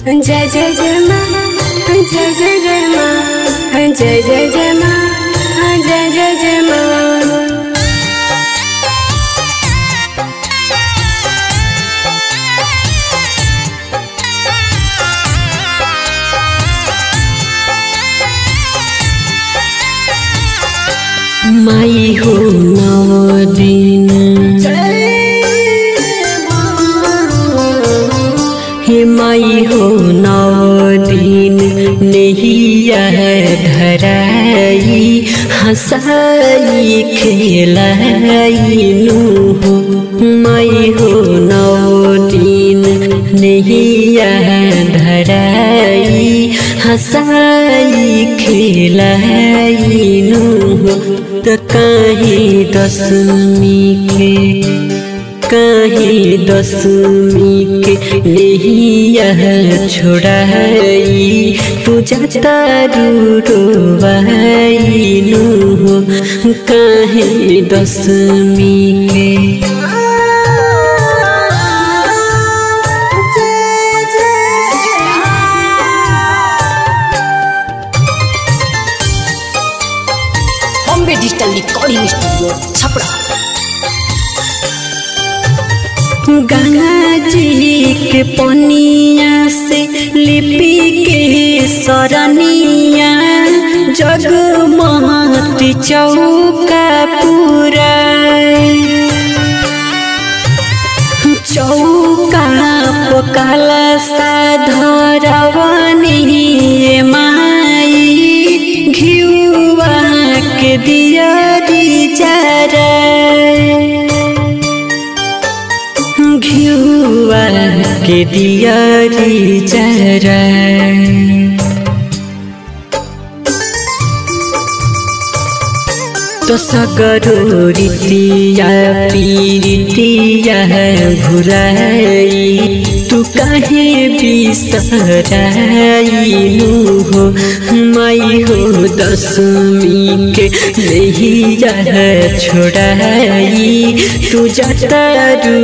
जय जय जय माँ जय जय जय माँ जय जय जय माँ जय जय जय माँ माई हो नौ दिन हे माई हो नौ दिन नैया धराई हंसाई खेलाई नु हो माई हो नौ दिन नैया धराई हंसाई खेलाई नु हो त काहे दसमी के काहे दसमी के नैया छोड़ाई पूजा तारू रोवाई नु हो काहे दसमी के Bombay digital recording studio Chhapra Ganga ji के पनिया से लिपि के सरनिया जगमहत चौका पूरा चौका पकाल साधरवनी माई घिउवा के दियरी जरा घिउवा के दियरी जरा तो सगरो रीतिया पीरितिया घुराई तू काहे बिसराइनु हो माई हो दसमी के नैया छोड़ाई तू जतारू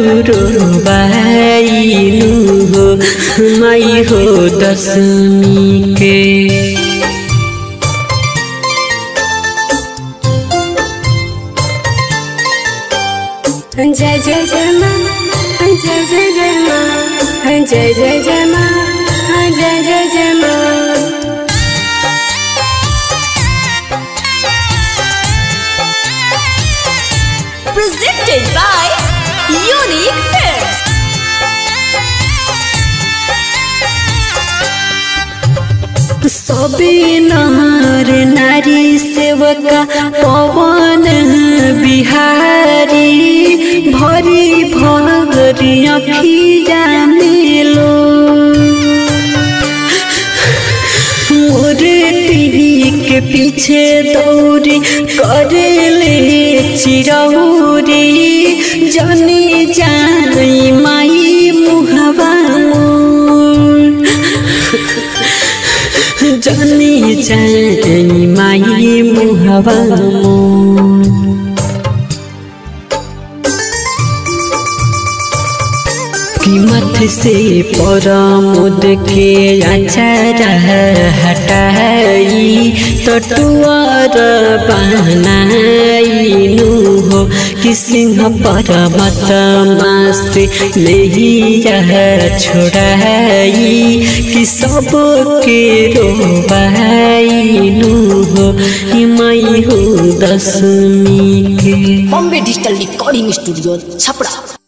रोबाइनु हो माई हो दसमी के जय जय जय माँ जय जय जय माँ जय जय जय माँ जय जय जय माँ presented by Unique Films. सबे नर नारी सेवका पवन बिहारी भरी भरी अखिया मेलो मोरे टीवी के पीछे दौड़ी करेले चिरौरी जनी जाई माई मुहवा मोर जनी जाई माई मुहवा मोर कीमत से परमुद के अचार हटाई तटुआर बनाइनु हो कि सिंह परमत से नैया छोड़ाई कि सब के रोबाइनु हो कि माई हो दसमी के Bombay digital recording studio Chhapra